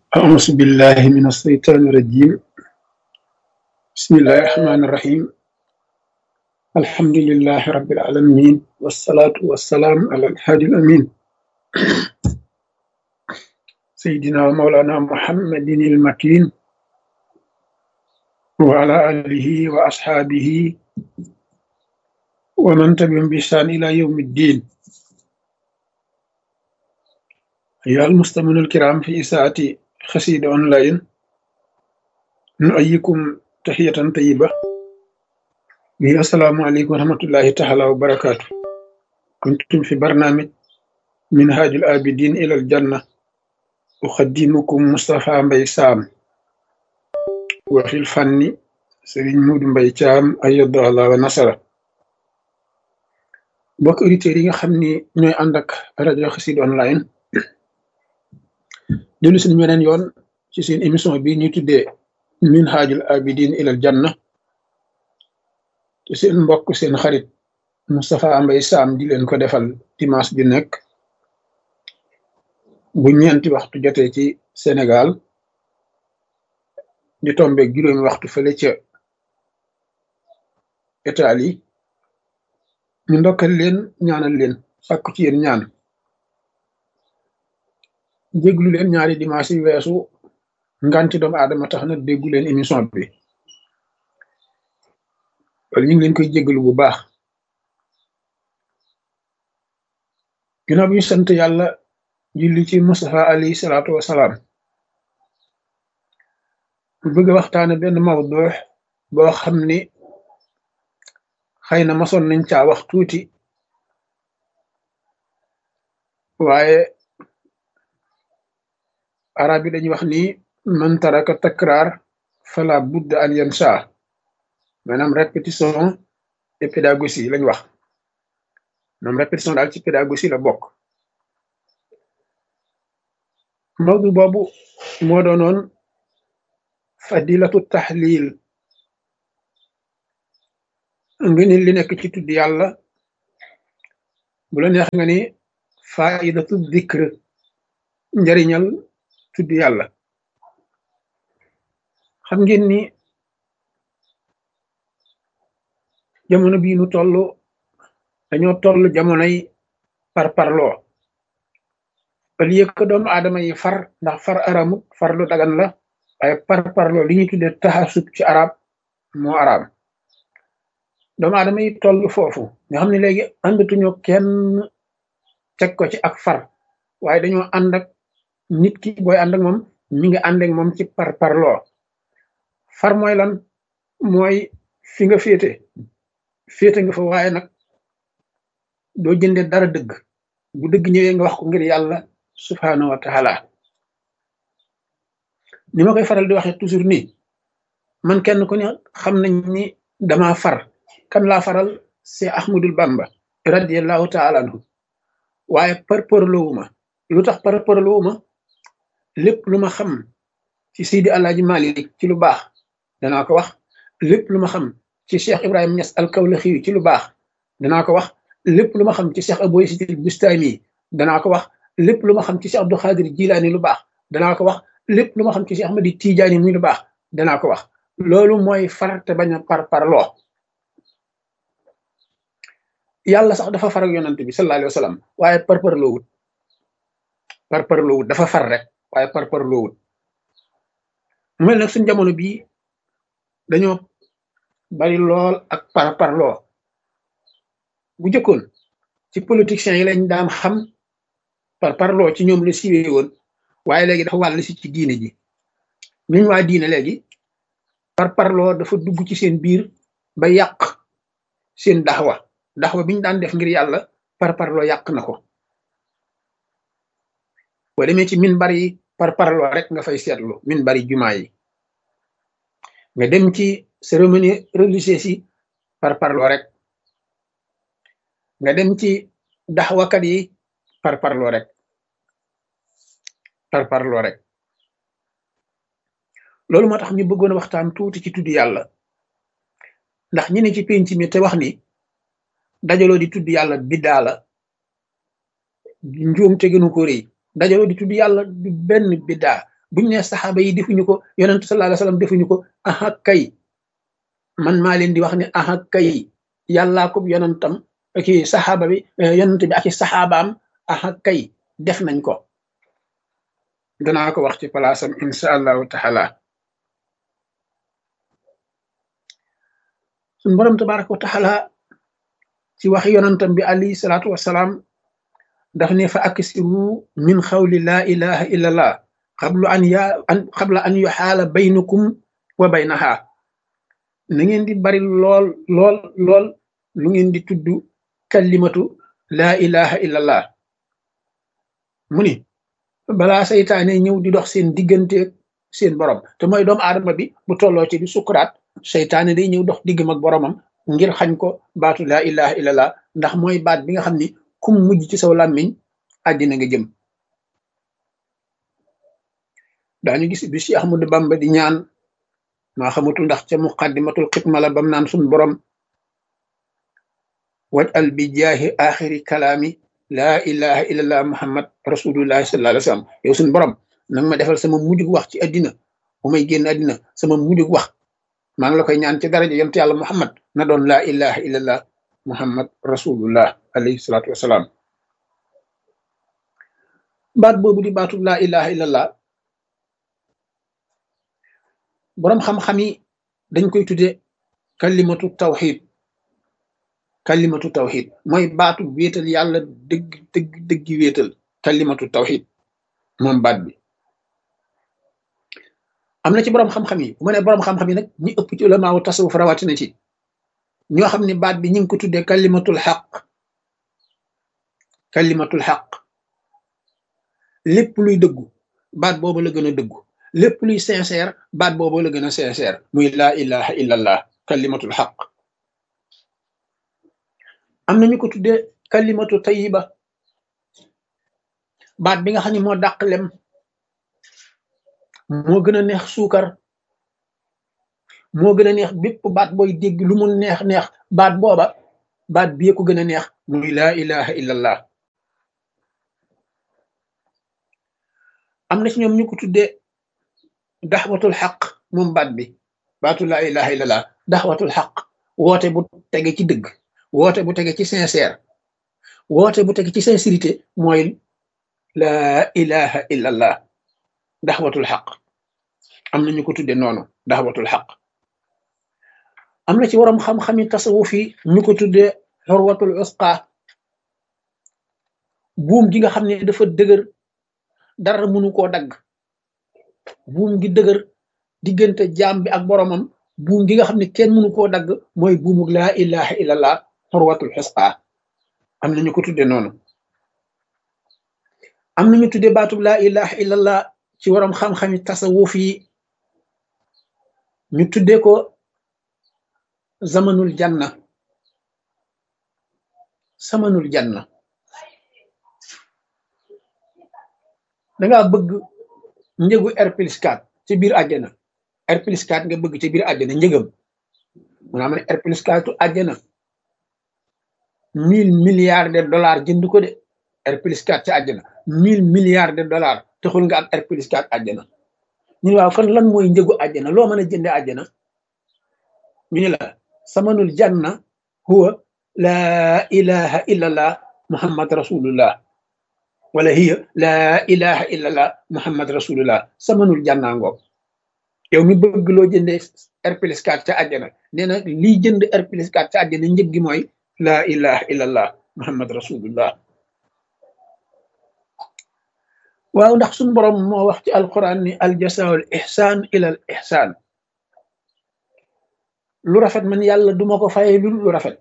أعوذ بالله من الشيطان الرجيم بسم الله الرحمن الرحيم الحمد لله رب العالمين والصلاة والسلام على الهادي الأمين سيدنا ومولانا محمد المكين وعلى آله وأصحابه ومن تبعهم بإحسان إلى يوم الدين أيها المستمعون الكرام في إساءة خسيد أونلاين نؤيكم تحية طيبة وهي السلام عليكم ورحمة الله تعالى وبركاته كنتم في برنامج منهاج الآبدين إلى الجنة أخدمكم مصطفى مبي سام وفي الفن سرين مود مبي تام أيد الله ونصره mbokk auditeurs yi nga xam ni ñooy ànd ak rajo Xassida online dellu si nañu weneen yoon ci seen émission bi ñuy tuddee minhajul abidin ilal janna te seen mbokk seen xarit Moustapha Mbaye Sam di leen ko defal dimanche bi nekk bu ñeenti waxtu jotee ci Sénégal di tombe juróomi waxtu fële ca Italie ñu ndokkal leen ñaanal leen sàkku ci yéen ñaan déglu leen ñaari dimanche yi weesu nganti doomu aadama tax na déggu leen émission bi wala ñu ngi leen koy jégalu bu baax ginnaaw bi ñu sant yàlla julli ci Mustafa alayhi salaatu wasalaam bu bëgg a waxtaane benn mawdu boo xam ni xëy na masoon nañ caa wax tuuti waaye arab yi dañuy wax ni man taraka takraar fala budda an yansa maanaam répétition et pédagogie lañ wax maanaam répétition daal ci pédagogie la bokk mawdu boobu moo doonoon fadilatu tahlil nga ni li nekk ci tudd yàlla bu la neex nga ni faidatu dikr njariñal tudd yàlla xam ngeen ni jamono bii nu toll dañoo toll jamonoy par parloo au lieu que doomu aadama yi far ndax far aramut far lu dagan la waaye par parloo li ñuy tuddee taxasub ci arab moo araam doomu aadama yi toll foofu nga xam ne léegi àndatuñu kenn teg ko ci ak far waaye dañoo ànd ak nit ki booy ànd ak moom mi ngi ànd ak moom ci par parloo far mooy lan mooy fi nga féete féete nga fa waaye nag doo jënde dara dëgg bu dëgg ñëwee nga wax ko ngir yàlla subhanahu wa taala ni ma koy faral di waxee toujours nii man kenn ku ne xam nañ ni dama far kan laa faral c'est Ahmadul Bamba radiallahu taala anhu waaye par parloowuma lu tax par parloowuma lépp lu ma xam ci Seydi Alaaji Malik ci lu baax danaa ko wax lépp lu ma xam ci Cheikh Ibrahima Niass al-Kawlaxi ci lu baax danaa ko wax lépp lu ma xam ci Cheikh Abou Yazid al-Bustami danaa ko wax lépp lu ma xam ci Cheikh Abdou Khadir Jilaani lu baax danaa ko wax lépp lu ma xam ci Cheikh Ahmadi Tijaani muy lu baax danaa ko wax loolu mooy far te bañ a par parloo yàlla sax dafa far ak yonante bi sallallahu alayhi wa sallam waaye par parloowut par parloowut dafa far rek waaye par parloowut mu mel nag suñ jamono bii dañoo bari lool ak par parloo bu jëkkoon ci politiciens yi lañ daan xam par parloo ci ñoom la siiwee woon waaye léegi dafa wàll si ci diine ji ñuñ waa diine léegi par parloo dafa dugg ci seen biir ba yàq seen daxwa daxwa biñ daan def ngir yàlla par parloo yàq na ko boo demee ci min bari par parloo rek nga fay seetlu min bari jumaa yi nga dem ci cérémonie religieuse yi par parloo rek nga dem ci daxwakat yi par parloo rek par parloo rek loolu moo tax ñu bëggoon a waxtaan tuuti ci tudd yàlla ndax ñi ne ci penc mi te wax ni dajaloo di tudd yàlla biddaa la njuum te gënu ko rëy dajaloo di tudd yàlla du benn biddaa buñ ne saxaaba yi defuñu ko yonent sallallahu alayhi wasallam defuñu ko aha kay man maa leen di wax ne aha kay yàllaa ko yonentam ki saxaaba bi yonent bi ak i saxaabaam aha kay def nañ ko danaa ko wax ci palaasam insha allahu taala suñ borom tabaraka wa taala ci wax yonentam bi alayhi salaatu wasalaam daf ne fa aksiru min xawli laa ilaha illa allah xablu an ya an xabla an yuxaala baynakum wa baynaha na ngeen di bari lool lool lool lu ngeen di tudd kalimatu laa ilaha illa allah mu ni balaa saytaane ñëw di dox seen diggante seen borom te mooy doomu aadama bi bu tolloo ci di sukuraat saytaane day ñëw dox diggam ak boromam ngir xañ ko baatu laa ilaha illa allah ndax mooy baat bi nga xam ni kum mujj ci saw làmmiñ àddina nga jëm daañu gis bi si Ahmadu Bamba di ñaan maa xamatul ndax ca muqaddimatul xitma la bam naan sun borom waj al bi jaahi axiri kalaami laa ilaha illallah muhammad rasulullahi sallallahu alayhi wa sallam yow sun borom nag ma defal sama mujjug wax ci àddina bu may génn àddina sama mujjug wax maa ngi la koy ñaan ci daraja yonent yàlla muhammad na doon laa ilaha illallah muhammad rasulullah alayhi salaatu wasalaam baat boobu di baatu laa ilaha illallah boroom xam-xam yi dañ koy tudde kalimatu tawxid kalimatu tawxid mooy baatu wéetal yàlla dëgg dëgg dëggi wéetal kalimatu tawxid moom baat bi am na ci boroom xam-xam yi bu ma ne boroom xam-xam yi nag ñi ëpp ci ulamaawu tasawuf rawatina ci ñoo xam ne baat bi ñu ngi ko tuddee kalimatul xaq kalimatul xaq lépp luy dëggu baat boobu la gën a dëggu lépp luy sincère baat boobu la gën a sincère muy laa ilaha illallah kalimatul xaq am na ñu ko tuddee kalimatu tayiba baat bi nga xam ne moo dàq lem moo gën a neex suukar moo gën a neex bépp baat booy dégg lu mu neex neex baat booba baat bi ko gën a neex muy laa ilaha illallah am na ci ñoom ñu ko tuddee daxwatul xaq moom baat bi baatu laa ilaha illallah daxwatul xaq woote bu tege ci dëgg woote bu tege ci sincère woote bu tege ci sincérité mooy laa ilaha illallah daxwatul xaq am na ñu ko tuddee noonu daxwatul xaq am na ci waroom xam-xami tasawuf yi ñu ko tuddee xorwatul usqa buum gi nga xam ne dafa dëgër dara mënu koo dagg buum gi dëgër diggante jaam bi ak boromam buum gi nga xam ne kenn mënu koo dagg mooy buumu laa ilaha illallah xorwatul usqa am na ñu ko tuddee noonu am na ñu tuddee baatub laa ilaha illallah ci waroom xam-xami tasawuf yi ñu tuddee ko zamanul janna samanul janna dangaa bëgg njëgu R plus 4 ci biir àjjana R plus 4 nga bëgg ci biir àjjana njëgam maanaam ne R plus 4 tu àjjana mille milliards de dollars jënd ko de R plus 4 ci àjjana mille milliards de dollars taxul nga am R plus 4 àjjana ñu waaw kon lan mooy njëgu àjjana loo mën a jënde àjjana ñu ne la samanul janna huwa laa ilaha illallah muhammad rasulullah wala hiya laa ilaha illallah muhammad rasulullah samanul janna ngoog yow mi bëgg loo jënde R plus 4 ca àjjana nee na lii jënd R plus 4 ca àjjana njëg gi mooy laa ilaha illallah muhammad rasulullah waaw ndax suñ borom moo wax ci alquran ni aljasaul ihsan ila al ihsan lu rafet man yàlla duma ko faye lu lu rafet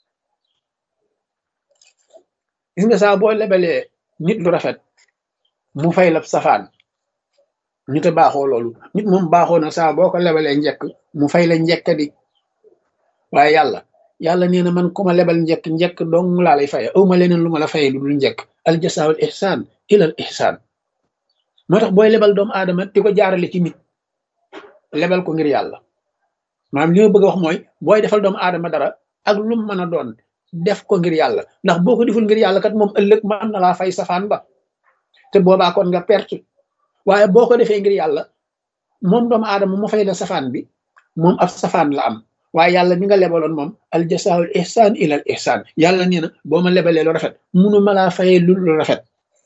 gis nga saa boo lebalee nit lu rafet mu fay la safaan ñu te baaxoo loolu nit moom baaxoo na saa boo ko lebalee njekk mu fay la njekk di waaye yàlla yàlla nee na man ku ma lebal njekk njekk dong laa lay faye awma leneen lu ma la faye lu dul njekk aljasaul ihsan ila al ihsan moo tax booy lebal doomu aadama di ko jaarale ci nit lebal ko ngir yàlla maanaam li ma bëgg a wax mooy booy defal doomu aadama dara ak lu mu mën a doon def ko ngir yàlla ndax boo ko deful ngir yàlla kat moom ëllëg mën na laa fay safaan ba te boobaa kon nga perte waaye boo ko defee ngir yàlla moom doomu aadama mu fay la safaan bi moom ab safaan la am waaye yàlla mi nga lebaloon moom al jasaawul ihsaan ilal ihsaan yàlla nee na boo ma lebalee lu rafet munu ma laa fayee lu lu rafet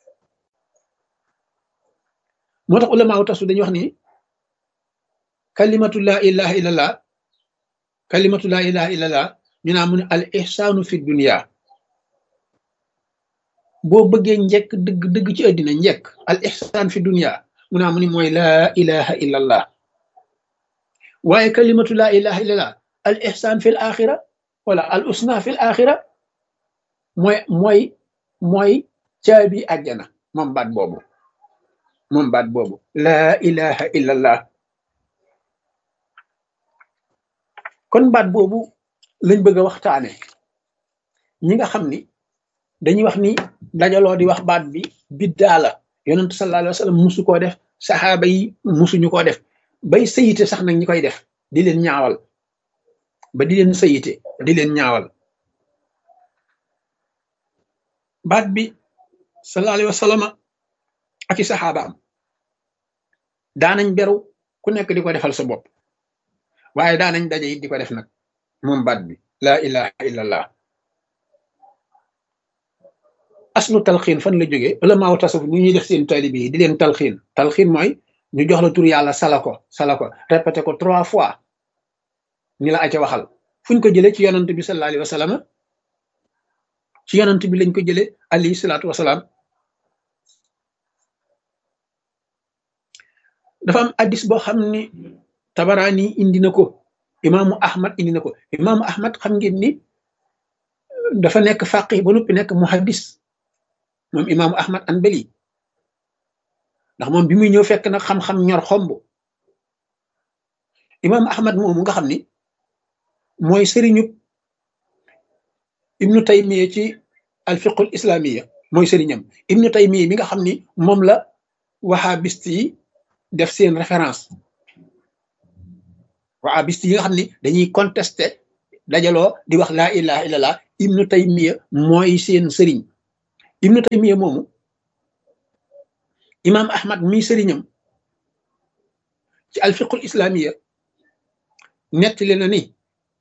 moo tax ulama wu tasu dañuy wax ni kalimatu laa ilaha illallah kalimatu laa ilaha illallah ñu naa mu ne al ihsaanu fi dunia boo bëggee njekk dëgg dëgg ci àddina njekk al ihsaan fi dunia mu naa mu ni mooy laa ilaha illallah waaye kalimatu laa ilaha illallah al ihsaan fi l axira wala al usna fi l axira mooy mooy mooy caabi àjjana moom baat boobu moom baat boobu laa ilaha illallah kon baat boobu lañ bëgg a waxtaane ñi nga xam ni dañuy wax ni dajaloo di wax baat bi biddaa la yonentu sallallahu alayhi wa sallam musu koo def saxaaba yi musuñu koo def bay sayite sax nag ñi koy def di leen ñaawal ba di leen sayite di leen ñaawal baat bi sallallahu alayhi wa sallam ak i saxaabaam daanañ beru ku nekk di ko defal sa bopp waaye daanañ daje it di ko def nag moom baat bi laa ilaha illallah aslu talxiin fan la jógee ulamaaw tasawuf ñu ñuy def seen taalibe yi di leen talxiin talxiin mooy ñu jox la tur yàlla sala ko sala ko répété ko trois fois ñu la aca waxal fuñ ko jëlee ci yonant bi sallallahu alayhi wa sallam ci yonant bi lañ ko jëlee alayhi salaatu wasalaam dafa am addis boo xam ni tabaraani indi na ko imaamu ahmad indi na ko imaamu ahmad xam ngeen ni dafa nekk faqih ba noppi nekk muhaddis moom imaamu ahmad anbali ndax moom bi muy ñëw fekk na xam-xam ñor xomb imaamu ahmad moomu nga xam ni mooy sëriñu ibnu taymiya ci alfiqul islamiya mooy sëriñam ibnu taymiya mi nga xam ni moom la wahabist yi def seen référence wahabist yi nga xam ni dañuy contesté dajaloo di wax laa ilaha illallah ibnu taymiya mooy seen sëriñ ibnu taymiya moomu imam ahmad mi sëriñam ci alfiqul islamiya nettali na ni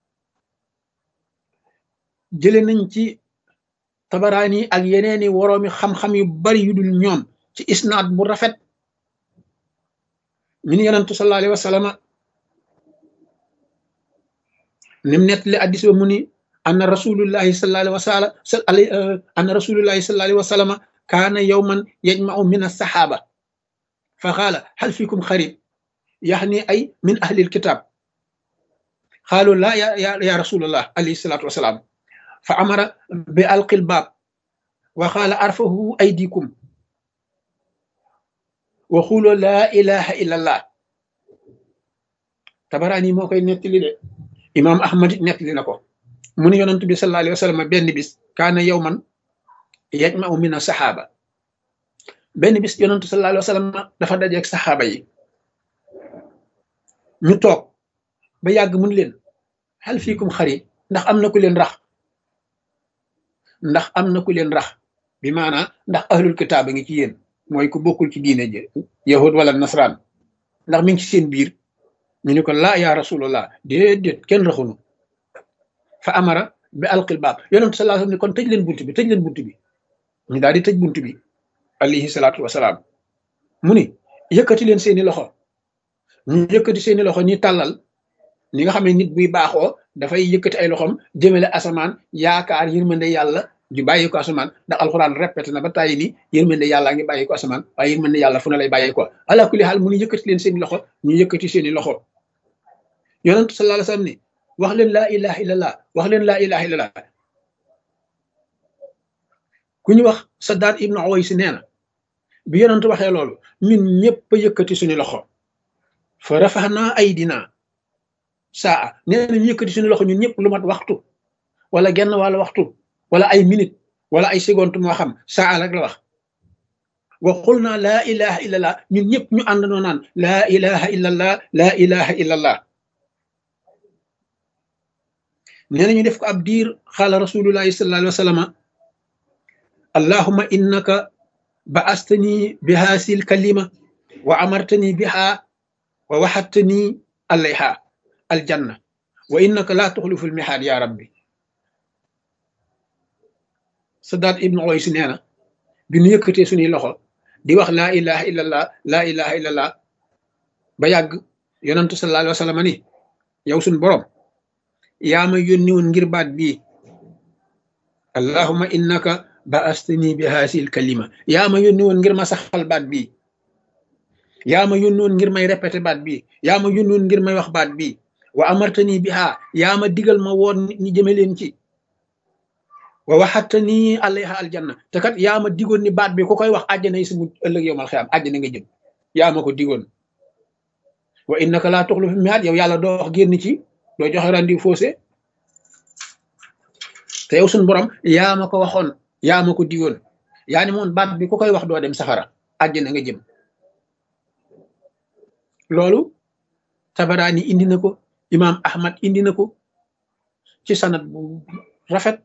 jële nañ ci tabaraani ak yeneeni woroomi xam-xam yu bari yu dul ñoom ci isnaad bu rafet min yonantu sallallahu alayhi wa sallama nim nettali addis ba mu ni anna rasulullahi sallallahu alayhi wa sallam anna rasulullahi sallallahu alayhi wa sallama kaana yawman yajma'u min as-sahaba fa qaala hal fikum xarib yaxni ay min ahli alkitab qaalu la ya ya rasulullah alayhi salatu wasalaam fa amara bi alqil baab wa qaala arfahu aydikum wa xuuloo laa ilaha illa allah tabaraani moo koy nettali de imaam ahmad it nettali na ko mu ne yonent bi sallallahu alayhi wa sallam benn bis kaana yawman yajma'u min saxaaba benn bis yonent sallallahu alayhi wa sallam dafa dajeeg saxaaba yi ñu toog ba yàgg mun leen hal fiikum xarib ndax am na ku leen rax ndax am na ku leen rax bi maanaa ndax ahlul kitaab a ngi ci yéen mooy ku bokkul ci diine ji yahud wala nasraan ndax mi ngi ci seen biir ñu ne ko laa yaa rasulullah déedéet kenn raxunu fa amara bi alqil baab yonent sallallahu alayhi wasallam ne kon tëj leen bunt bi tëj leen bunt bi ñu daal di tëj bunt bi alayhi salaatu wasalaam mu ni yëkkati leen seeni loxo ñu yëkkati seeni loxo ñi tàllal ni nga xam ne nit buy baaxoo dafay yëkkati ay loxom jëmale asamaan yaakaar yërmande yàlla ju bàyyi ko asamaan ndax alxuraan répété na ba tàyyi ni yërmande yàlla ngi bàyyi ko asamaan waaye yërmande yàlla fu ne lay bàyyi ko ala kulli xaal mu ni yëkkati leen seeni loxo ñu yëkkati seeni loxo yonent sallallahu alayhi wasallam ni wax leen laa ilaha illallah wax leen laa ilaha illallah ku ñu wax Saddaad ibnu Uways nee na bi yonent waxee loolu ñun ñëpp a yëkkati suñu loxo fa rafaxnaa aydina saa nee na ñu yëkkati suñu loxo ñun ñëpp lu mat waxtu wala genn wàlla waxtu wala ay minute wala ay seconde moo xam saa rek la wax wa xul naa laa ilaha illallah ñun ñëpp ñu àndandoo naan laa ilaha illallah laa ilaha illallah nee na ñu def ko ab diir xaala rasulullahi sallallahu alayhi wa sallam allahuma innaka ba astani bi haasil kalima wa amartani biha wa waxattani alayha aljanna wa innaka laa tuxlifu almihaad ya rabbi Sadaat ibnu Uways nee na bi nu yëkkatee suñuy loxo di wax laa ilaha illallah laa ilaha illallah ba yàgg yonantu sallallahu alayhi wa sallam ni yow suñ boroom yaa ma yónni woon ngir baat bii allahuma innaka baastani bi haasil kalima yaa ma yónni woon ngir ma saxal baat bii yaa ma yónni woon ngir may répété baat bii yaa ma yónni woon ngir may wax baat bii wa amartani biha yaa ma digal ma woon nit ñi jëme leen ci wa waxattani alayha aljanna te kat yaa ma digoon ni baat bi ku koy wax àjjana yi si mu ëllëg yow mal xiyaam àjjana nga jëm yaa ma ko digoon wa innaka laa tuxlifu miaad yow yàlla doo wax génn ci doo joxe rendi faussé te yow suñ borom yaa ma ko waxoon yaa ma ko digoon yaa ni moon baat bi ku koy wax doo dem safara àjjana nga jëm loolu tabaraani indi na ko imaam ahmad indi na ko ci sanat bu rafet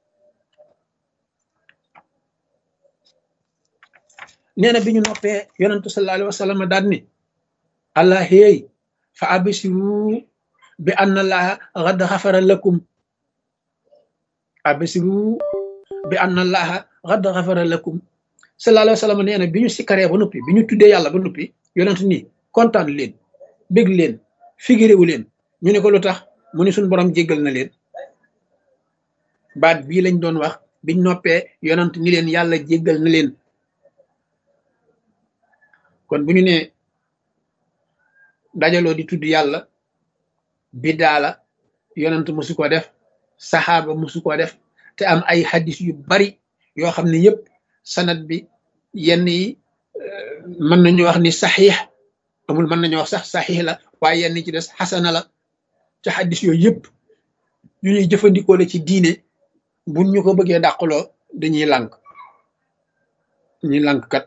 nee na bi ñu noppee yonentu sallallahu alayhi wa sallam daal ni allah héey fa absiru bi anna allaha xad xafara lakum absiru bi anna allaha xad xafara lakum sallallahu alayhi wa sallam nee na bi ñu sikkaree ba noppi bi ñu tuddee yàlla ba noppi yonent nii kontaan leen bég leen figiréwu leen ñu ne ko lu tax mu ne suñ borom jéggal na leen baat bii lañ doon wax biñ noppee yonent ni leen yàlla jéggal na leen kon bu ñu nee dajaloo di tudd yàlla biddaa la yonent musu ko def saxaaba musu ko def te am ay hadis yu bari yoo xam ne yëpp sanad bi yenn yi mën nañu wax ni saxiix amul mën nañu wax sax saxiix la waaye yenn ci des xasana la te hadis yooyu yëpp yu ñuy jëfandikoo la ci diine buñ ñu ko bëggee dàqaloo dañuy lànk ñuy lànk kat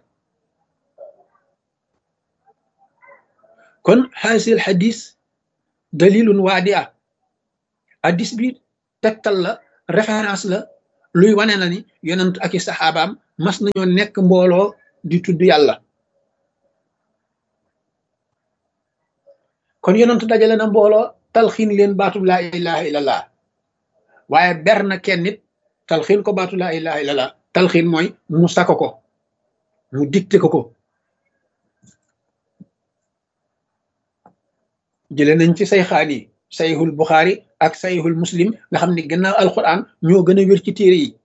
kon xaasil xadis dalilun waadi a hadis bi tegtal la référence la luy wane na ni yonent ak i saxaabaam mas nañoo nekk mbooloo di tudd yàlla kon yonent dajale na mbooloo talxiin leen baatub laa ilaha illallah waaye ber na kenn nit talxiin ko baatu laa ilaha illallah talxiin mooy mu sako ko mu dicté ko ko jëlee nañ ci say xaan yi sayhul buxaari ak sayhul muslim nga xam ne gannaaw alquran ñoo gën a wér ci téere yi